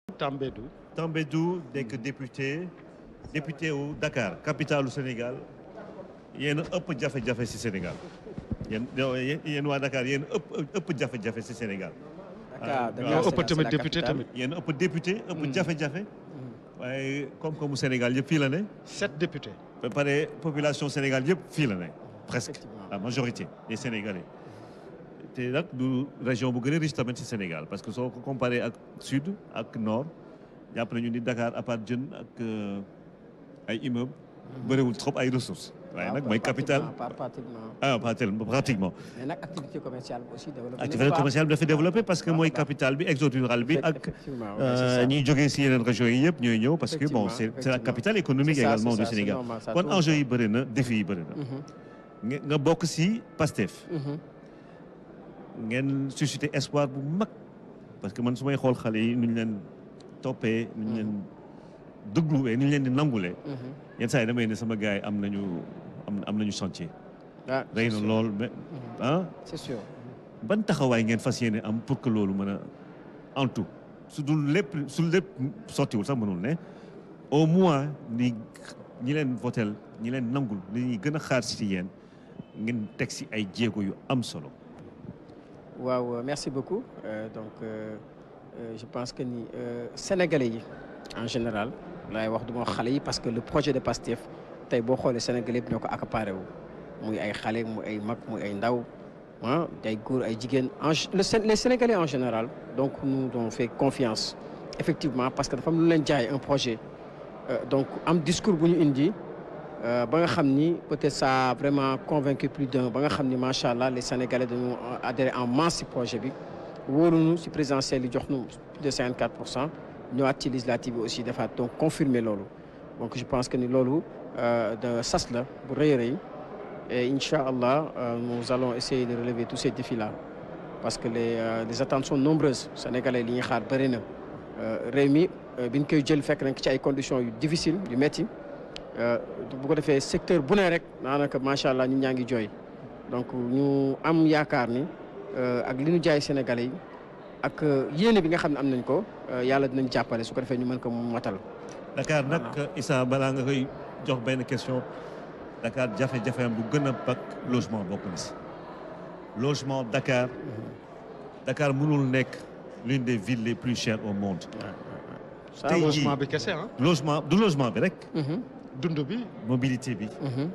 Tambédou Tambédou nekk député député wu Dakar capitale du Sénégal yéen a ëpp jafe-jafe si Sénégal yéen yéen waa Dakar yéen ëpp ëpp jafe-jafe si Sénégal. Dakar ñoo ëpp tamit député tamit yéen ëpp député ëpp jafe-jafe. waaye comme mu Sénégal yëpp fii la ne. sept députés. ba pare population Sénégal yëpp fii la ne presque Effectivement. la majorité des Sénégalais. te nag du région bu gën a riche tamit si Sénégal parce que soo ko comparé ak sud ak nord jàpp nañu ni Dakar à part jën ak euh, ay immeubles. bëriwul trop ay ressources. waaye nag mooy capitale Pas pratiquement. ah pas tellement pratiquement. mais nag activité commerciale bi aussi développé. activité commerciale bi dafa développé parce que mooy capitale bi exode rural bi ak. effectivement ouais, c'est ça. ñiy jógee si yeneen régions yi yëpp ñooy ñëw parce que bon c'est Effectivement, c'est la effectivement. capitale économique C'est ça, également c'est du ça, c'est Sénégal normal, ça kon tourne. enjeu yi bëri na défi yi bëri na. Mhm, nga nga bokk si Pastef mhm. ngeen suscité espoir bu mag parce que man su may xool xale yi nu ñu leen toppee nu ñu leen dégluwee nu ñu leen di nangulee Mhm. yenn saa yi damay ne sama gars yi am nañu am am nañu chantier Ah, rëy c'est na sûr. lool mais Mhm. ah c'est sûr. ban taxawaay ngeen fas yéene am pour que loolu mën a en tout su dul lépp su lépp sottiwul sax mënul ne au moins ni ñi leen votel ñi leen nangul li ñuy gën a xaar si yéen ngeen teg si ay jéego yu am solo waaw euh, merci beaucoup Euh, donc euh, euh, je pense que ni euh, sénégalais yi en général laay wax du ma wax xale yi parce que le projet de PASTEF tey boo xoolee sénégalais yëpp ñoo ko accaparé wu muy ay xale muy ay mag muy ay ndaw ah ay góor ay jigéen en gé- le Sén- les sénégalais en général donc nous on fait confiance effectivement parce que dafa am lu leen jaay un projet Euh, donc am discours bu ñu indi euh, ba nga xam ni peut-être ça a vraiment convaincu plus d'un ba nga xam ni macha allah les sénégalais dañoo adhéré en masse ci projet bi wóoruñu ci présidentielle yi jox nu plus de 54 pour cent ñëwaat ci législative bi aussi defaat donc confirmer loolu donc je pense que ni loolu euh, de sas la bu rëy a rëy et incha allah euh, nous allons essayer de relever tous ces défis là parce que les euh, les attentes sont nombreuses sénégalais li ñuy xaar bëri na réew mi bi ñu koy jël fekk nañ ko ci ay conditions yu difficile yu métti bu ko defee secteur bu ne rek daanaka macha allah ñun ñaa ngi jooy donc ñu am yaakaar ni ak li ñu jaay sénégalais yi ak yéene bi nga xam ne am nañ ko yàlla dinañ jàppale su ko defee ñu mën ko matal. Dakar nag Issa balaa nga koy jox benn question Dakar jafe-jafeem bu gën a bak logement bokk na si logement Dakar Dakar mënul nekk l'une des villes les plus chères au monde. tey logement bi kese ah. logement du logement bi rek. dund bi. mobilité bi.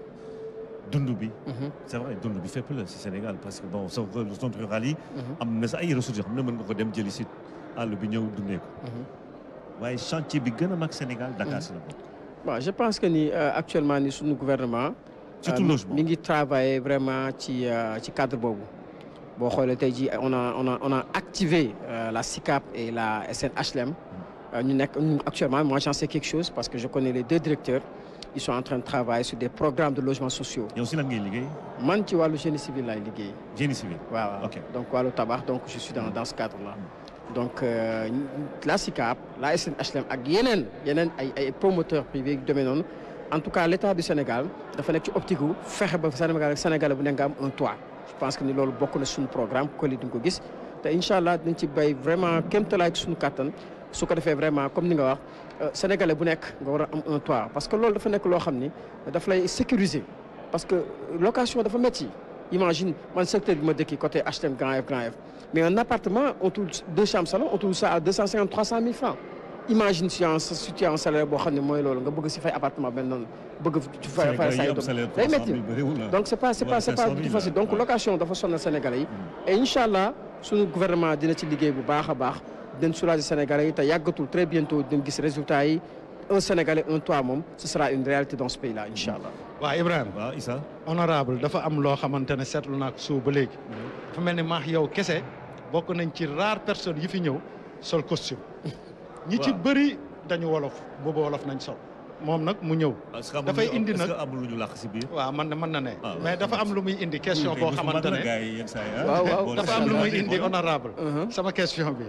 dund bi. c'est vrai dund bi fépp la si Sénégal parce que bon soo zone rurale yi. am na sa ay ressources yoo xam ne mën nga ko dem jëli si àll bi ñëw dundee ko. waaye chantier bi gën a mag Sénégal Dakar si la bokk. waaw je pense que ni actuellement ni suñu gouvernement. surtout logement mi ngi travailler vraiment ci ci cadre boobu. boo xoolee tey jii on a on a on a activé la SICAP et la SNHLM. ñu nekk actuellement moi j'en sais quelque chose parce que je connais les deux directeurs. ils sont en train de travailler sur des programmes de logements sociaux. yow si lan ngay liggéey. man ci wàllu génie civil laay liggéey. génie civil. waaw ok donc wàllu tabax donc je suis dans dans ce cadre là. donc euh, la SICAP la SNHLM ak yeneen yeneen ay ay promoteurs privés yu demee noonu en tout cas l' état du Sénégal dafa nekk ci optique gu fexe ba Sénégal ak Sénégal bu nekk nga am un toit. je pense que ni loolu bokk na suñu programme collé di nga ko gis te incha allah dinañ ci bay vraiment kéemtalaay ci suñu kattan su ko defee vraiment comme ni nga wax. Sénégalais bu nekk nga war a am un toit parce que loolu dafa nekk loo xam ni daf lay sécuriser parce que location dafa métti imagine man secteur bi ma dëkki côté HLM Grand F Grand F mais un appartement on trouve deux chambres salon on trouve ça à deux cent cinquante trois cent mille francs imagine si en situation en salaire boo xam ne mooy loolu nga bëgg si fay appartement benn noonu bëgg fay fay say doom day métti donc c'est pas c'est pas c'est pas du facile donc location dafa sonal Sénégalais yi et incha allah suñu gouvernement dina ci liggéey bu baax a baax dañ soulager Sénégalais yi te yàggatul très bientôt dañ gis résultat yi un Sénégalais un toit moom ce sera une réalité dans ce pays là incha allah. waaw Ibrahima waaw Issa. honorable dafa am loo xamante ne seetlu naa ko suuf ba léegi. dafa mel ni maax yow kese bokk nañ ci rare personne yi fi ñëw sol costume. ñi ci bëri dañu wolof boobu wolof nañ sol. moom nag mu ñëw. dafay indi nag amul lu ñu làq si biir. waaw man na mën na ne. mais dafa am lu muy indi question boo xamante ne. waaw waaw dafa am lu muy indi honorable sama question bi.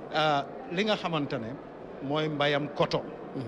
li nga xamante ne mooy mbayam coton.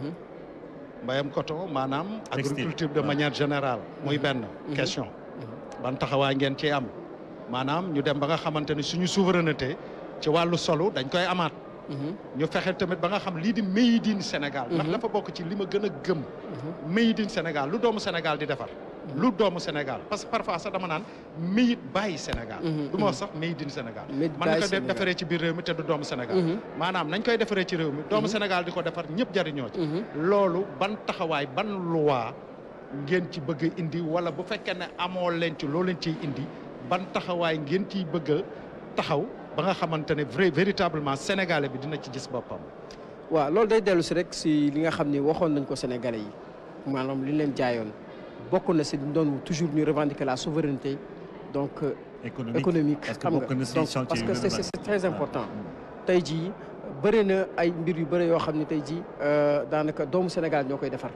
mbayam coton maanaam. agriculture de manière générale. muy benn question. ban taxawaay ngeen ci am. maanaam ñu dem ba nga xamante ne suñu souveraineté ci wàllu solo dañ koy amaat. ñu fexe tamit ba nga xam lii di made in Sénégal ndax dafa bokk ci li ma gën a gëm made in Sénégal lu doomu Sénégal di defar lu doomu Sénégal parce que parfois sax dama naan made by Sénégal du ma wax sax made in Sénégal Made man na by ko Sénégal. defaree ci biir réew mi te du doomu Sénégal maanaam nañ koy defaree ci réew mi doomu Sénégal di ko defar ñëpp jariñoo ci loolu ban taxawaay ban loi ngeen ci bëgg a indi wala bu fekkee ne amoo leen ci loo leen ciy indi ban taxawaay ngeen ciy bëgg a taxaw ba nga xamante ne vrai véritablement sénégalais bi dina ci gis boppam. waaw loolu day dellu si rek si li nga xam ni waxoon nañ ko Sénégalais yi maanaam li ñu leen jaayoon bokk na si doon toujours ñu revendiquer la souveraineté donc euh, économique économique parce que xam nga bokk na si donc chantier parce yu que gën a c'est mag. c'est très important tey jii bëri na ay mbir yu bëri yoo xam ne tey jii euh, daanaka doomu Sénégal ñoo koy defar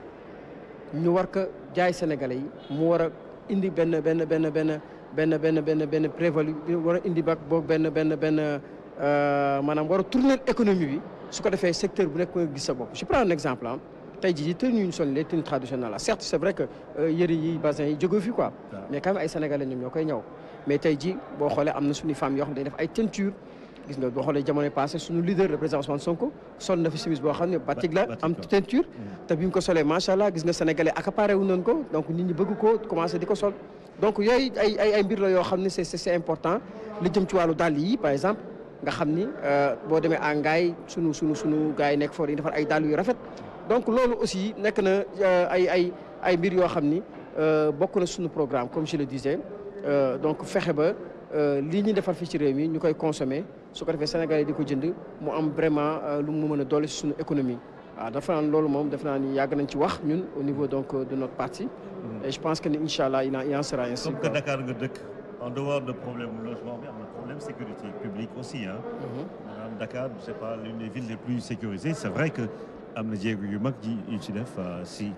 ñu war ko jaay Sénégalais yi mu war a indi benn benn benn benn benn benn benn benn prévalu war a indi ba boog benn benn benn euh, maanaam war a tourner économie bi su ko defee secteur bu nekk nga gis sa bopp je prends un exemple ah tey jii tenues yu ñu sol les tenues traditionnelles là certes c'est vrai que euh, yëre yi bassin yi jóge fi quoi Waaw. mais quand même ay sénégalais ñoom ñoo koy ñëw mais tey jii boo xoolee am na suñu femmes yoo xam ne day def ay teinture gis nga boo xoolee jamono passé suñu leader le président Ousmane Sonko sol na fi chemise boo xam ne batik la batik, am waaw. teinture te bi mu ko solee macha allah gis nga sénégalais accaparé wu nañ ko donc nit ñi bëgg ko commencé di ko sol donc yooyu ay ay ay mbir la yoo xam ne c'est c'est c'est important li jëm ci wàllu dàll yi par exemple nga xam ni euh, boo demee à Ngaye sunu sunu sunu gars yi nekk foofu dañuy defar ay dàll yu rafet donc loolu aussi nekk na euh, ay ay ay mbir yoo xam ni euh, bokk na suñu programme comme je le disais Euh, donc fexe ba euh, lii ñuy defar fii ci réew mi ñu koy consommer su ko defee Sénégalais di ko jënd mu am vraiment euh, lu mu mën a doole si suñu économie waaw dafa naan loolu moom def naa ni yàgg nañ ci wax ñun au niveau donc euh, de notre parti et je pense que ni incha allah il en il en sera ainsi comme que quoi. Dakar nga dëkk en dehors de problème logement bi am na problème sécurité publique aussi ah. Mhm. maanaam Dakar c'est pas l'une des villes les plus sécurisées c'est vrai que am na jéego yu mag ji yu ci def euh, si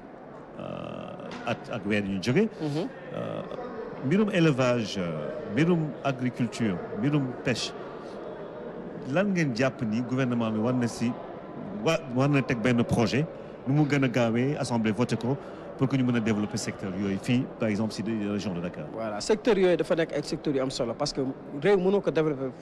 euh, at ak weer yu ñu jógee. Mhm. Euh, mbirum élevage euh, mbirum agriculture mbirum pêche lan ngeen jàpp ni gouvernement bi war na si wa war na teg benn projet nu mu gën a gaawee assemblée voté ko pour que ñu mën a développer secteur yooyu fii par exemple si des régions de Dakar. voilà secteur yooyu dafa nekk ay secteurs yu am solo parce que réew mënoo ko développer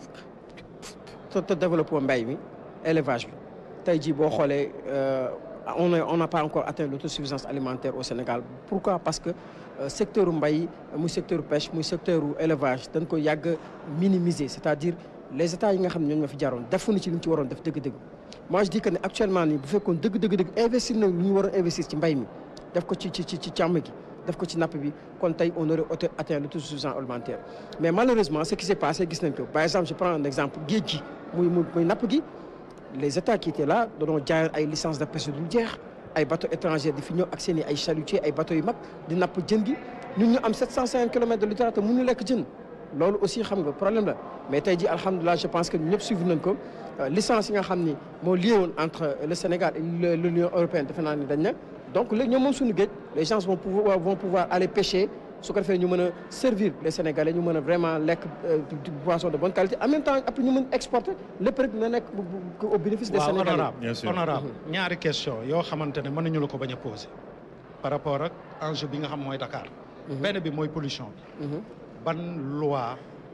te te développé mbay mi élevage bi tey jii boo xoolee euh, on a on n'a pas encore atteint l'autosuffisance alimentaire au Sénégal pourquoi parce que euh, secteur mbay muy secteur pêche muy secteur élevage dañ ko yàgg minimiser c'est-à-dire les états yi nga xam ne ñoo ñoo fi jaroon defuñu ci li ñu ci waroon def dëgg-dëgg moi je dis que ne actuellement nii bu fekkoon dëgg dëgg dëgg investir na lu ñu waroon investir ci mbay mi def ko ci ci ci ci càmm gi def ko ci napp bi kon tey on aurait auto- atteint l'autosuffisance alimentaire mais malheureusement ce qui s'est passé gis nañ ko par exemple je prends un exemple géej gi muy muy muy napp gi les états qui étaient là dañoo jaayoon ay licence de pêche du jeex ay bateaux étrangers di fi ñëw ak seen i ay chalutiers ay bateaux yu mag di napp jën gi ñun ñu am 750 kilomètres de littoral te mënuñu lekk jën loolu aussi xam nga problème la mais tey jii alhamdulilah je pense que ñun ñëpp suivre nañ ko Euh, licence yi nga xam ni moo lié woon entre le Sénégal et le- l'Union européenne defe naa ni dañ na donc léegi ñoom moom suñu géej les gens vont pouvoir vont pouvoir aller pêcher su ko defee ñu mën a servir les Sénégalais ñu mën a vraiment lekk euh, du- du poisson de bonne qualité en même temps après ñu mën exporter lépp rek na nekk bu- bu- au bénéfice des waaw Sénégalais. honorable Bien sûr. honorable ñaari question yoo xamante ne mënuñu la ko bañ a poser par rapport ak enjeu bi nga xam mooy Dakar. benn bi mooy pollution bi. Mhm, ban loi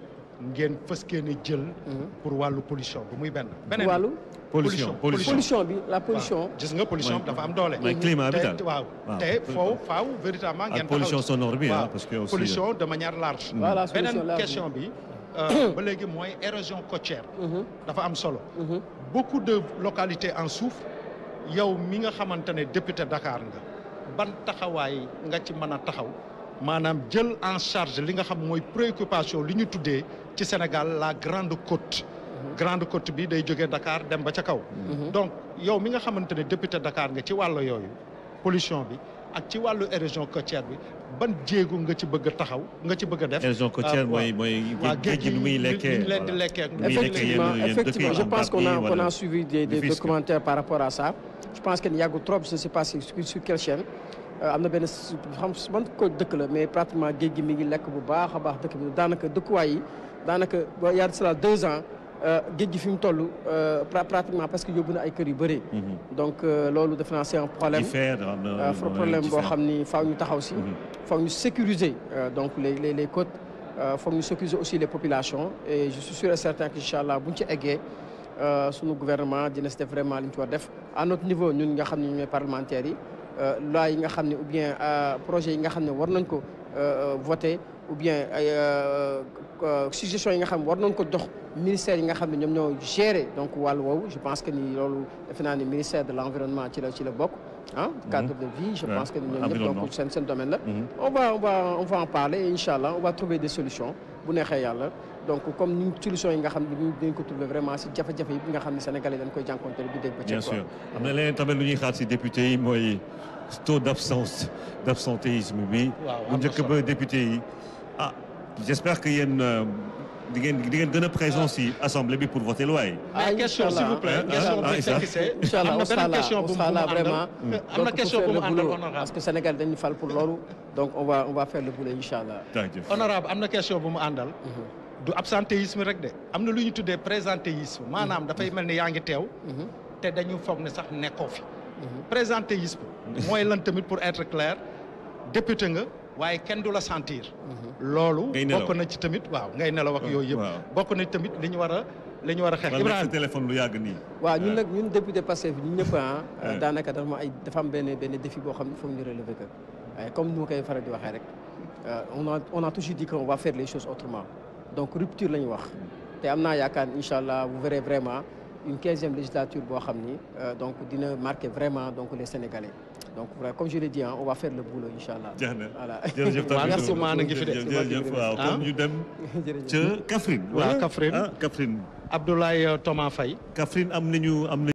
ngeen fës kee ne jël. mhm. pour wàllu pollution bi muy benn. beneen bi wàllu pollution pollution pollution bi la pollution. waaw gis nga pollution bi dafa am doole. mooy climat bi daal te waaw waaw. te foofu faaw véritablement ngeen ak pollution taxaw ci. sonore bi ah waaw parce que aussi pollution de manière large. Voilà, solution beneen large. question bi euh, ba léegi mooy érosion côtière. Mhm, dafa am solo. mhm. beaucoup de localités en souffrent yow mi nga xamante ne député Dakar nga ban taxawaay nga ci mën a taxaw maanaam jël en charge li nga xam mooy préoccupation li ñu tuddee ci Sénégal la grande côte. grande côte bi day jógee Dakar dem ba ca kaw. Mhm. donc yow mi nga xamante ne député Dakar nga ci wàllu yooyu pollution bi ak ci wàllu érosion côtière bi ban jéego nga ci bëgg a taxaw nga ci bëgg a def. érosion côtière Ah, mooy mooy waa géej gi nu muy lekkee ñu leen di voilà. lekkee ak Muy lekkee effectivement yenn- yenn effectivement dëkk je yi, pense qu'on a Bargny, qu'on voilà. a suivi des des, des Rufisque. commentaires par rapport à ça je pense que yàggul trop je ne sais pas si sur sur quelle chaîne Euh, am na benn s- xam man ko dëkk la mais pratiquement géej gi mi ngi lekk bu baax a baax dëkk bi daanaka dëkkuwaay yi daanaka ba y a de cela deux ans euh, géej gi fi mu toll euh, pra- pratiquement parce que yóbbu na ay kër yu bëri Mhm. donc euh, loolu defe naa c'est un problème Diffère, am na- euh, am na problème boo diffère. xam ni faaw ñu taxaw si Mhm. foog ñu sécuriser euh, donc les les les côtes euh, foog ñu sécuriser aussi les populations et je suis sûr et certain que incha allah bu ñu ci eggee euh, sunu gouvernement dina si def vraiment li ñu ci war def à notre niveau ñun nga xam ne ñooy parlementaires yi euh, loi yi nga xam ne ou bien euh, projet yi nga xam ne war nañ ko euh, voter ou bien ay euh, euh, suggestions yi nga xam ne war nañ ko jox ministère yi nga xam ne ñoom ñoo gérer donc wàllu woowu je pense que ni loolu defe naa ni ministère de l' environnement ci la ci la bokk ah cadre de vie je Ouais. pense que ni ñoom ñëpp Environnement. donc seen seen domaine la Mhm. on va on va on va en parler et incha allah on va trouver des solutions bu neexee yàlla donc comme ni solutions yi nga xam ne dinañ ko trouver vraiment si jafe-jafe yi nga xam ne sénégalais dañ koy jànkuwanteel bu dégg ba bien sûr am na leneen tamit lu ñuy xaar si député yi mooy taux d' absence d' absentéisme bi. Waaw, bu am na njëkk solo. ba député yi ah j' espère que yéen euh, di ngeen di ngeen gën a présent si assemblée bi pour voter loi yi. Ah, mais question s'il vous plaît Ah, question ah, bi Issa. fekk see Inch'Allah, am na on sera beneen là, question on bu mu sera là àndal vraiment. am na Donc, question pour bu mu faire le àndal boulot, honorable parce que Sénégal dañu fal pour loolu donc on va on va faire le boulot incha allah. jaajëf honorable am na question bu mu àndal du absentéisme rek de am na lu ñu tuddee présentéisme maanaam dafay mel ni yaa ngi teew Mhm, te dañu foog ne sax nekkoo fi mhm. présentéisme mooy lan tamit pour être clair député nga waaye kenn du la sentir loolu Ngay nelaw. bokk na ci tamit waaw ngay nelaw ak yooyu yëpp waaw. bokk na tamit li ñu war a li ñu war a xeex wala nekk sa Ibrahima téléphone lu yàgg nii. waaw ñun nag ñun député Pastef ñun ñëpp ah Ouais. daanaka dafa am ay dafa am benn benn défi boo xam ne foog ñu relever ko waaye comme ni ma koy faral di waxee rek euh, on a on a toujours dit qu'on va faire les choses autrement donc rupture la ñu wax te am naa yaakaar incha allah vous verrez vraiment une quinzième législature boo xam ni euh, donc dina marquer vraiment donc les Sénégalais donc vraiment, comme je l'ai dit hein, on va faire le boulot incha allah. jeex na voilà jërëjëf Waaw, tamit merci maa na ngi fi de. jërëjëf jërëjëf waaw Ah. kon ñu dem jërëjëf. ca Kaffrine. Waaw, wala? Kaffrine. ah Kaffrine. Abdoulaye Thomas Faye Kaffrine am nañu am